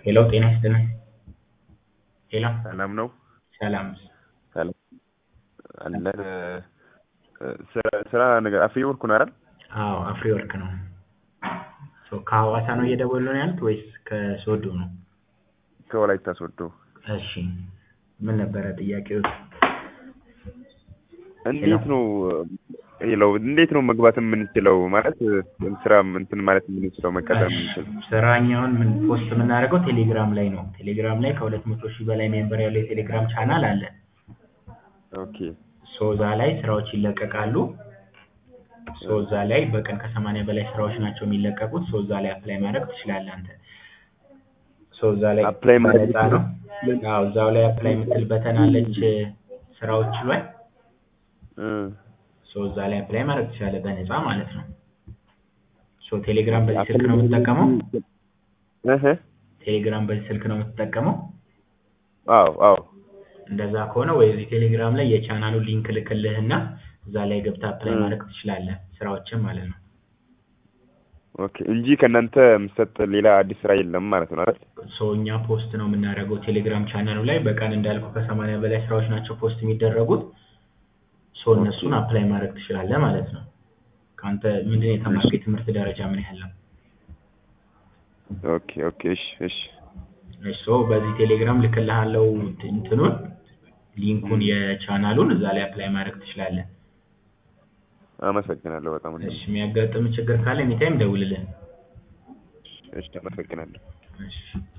ሄሎ ጤና ይስጥልን። ሄሎ ሰላም ነው? ሰላም ሰላም አለን። ስራ ስራ ነገር አፍሪ ወርክ ነው አይደል? አዎ አፍሪ ወርክ ነው። ሶ ከሐዋሳ ነው እየደወሉ ነው ያሉት ወይስ ከሶዶ ነው? ከወላይታ ሶዶ። እሺ ምን ነበረ ጥያቄው? እንዴት ነው ሄሎ እንዴት ነው መግባት የምንችለው? ማለት ስራ እንትን ማለት የምንችለው መቀጠር የምንችለው? ስራኛውን ምን ፖስት የምናደርገው ቴሌግራም ላይ ነው። ቴሌግራም ላይ ከሁለት መቶ ሺህ በላይ ሜምበር ያለው የቴሌግራም ቻናል አለ። ኦኬ ሶ እዛ ላይ ስራዎች ይለቀቃሉ። ሶ እዛ ላይ በቀን ከሰማንያ በላይ ስራዎች ናቸው የሚለቀቁት። ሶ እዛ ላይ አፕላይ ማድረግ ትችላለህ አንተ። ሶ እዛ ላይ አፕላይ ማድረግ በነፃ ነው። አዎ እዛው ላይ አፕላይ የምትል በተን አለች ስራዎች ላይ እ ሶ እዛ ላይ አፕላይ ማድረግ ትችላለህ በነፃ ማለት ነው። ሶ ቴሌግራም በዚህ ስልክ ነው የምትጠቀመው? እህ ቴሌግራም በዚህ ስልክ ነው የምትጠቀመው? አዎ አዎ እንደዛ ከሆነ ወይ እዚህ ቴሌግራም ላይ የቻናሉን ሊንክ ልክልህና እዛ ላይ ገብተህ አፕላይ እ ማድረግ ትችላለህ ስራዎችን ማለት ነው። ኦኬ እንጂ ከእናንተ የምሰጥ ሌላ አዲስ ስራ የለም ማለት ነው አይደል? ሶ እኛ ፖስት ነው የምናደርገው ቴሌግራም ቻናሉ ላይ በቀን እንዳልኩ ከሰማንያ በላይ ስራዎች ናቸው ፖስት የሚደረጉት። ሶ እነሱን አፕላይ ማድረግ ትችላለህ ማለት ነው። ከአንተ ምንድን ነው የተማርከው? የትምህርት ደረጃ ምን ያህል ነው? ኦኬ ኦኬ እሺ እሺ እሺ ሶ በዚህ ቴሌግራም ልክልሃለው እንትኑን ሊንኩን የቻናሉን እዛ ላይ አፕላይ ማድረግ ትችላለህ። አመሰግናለሁ በጣም እሺ የሚያጋጥም ችግር ካለ ኤኒታይም ደውልልን። እሺ አመሰግናለሁ። እሺ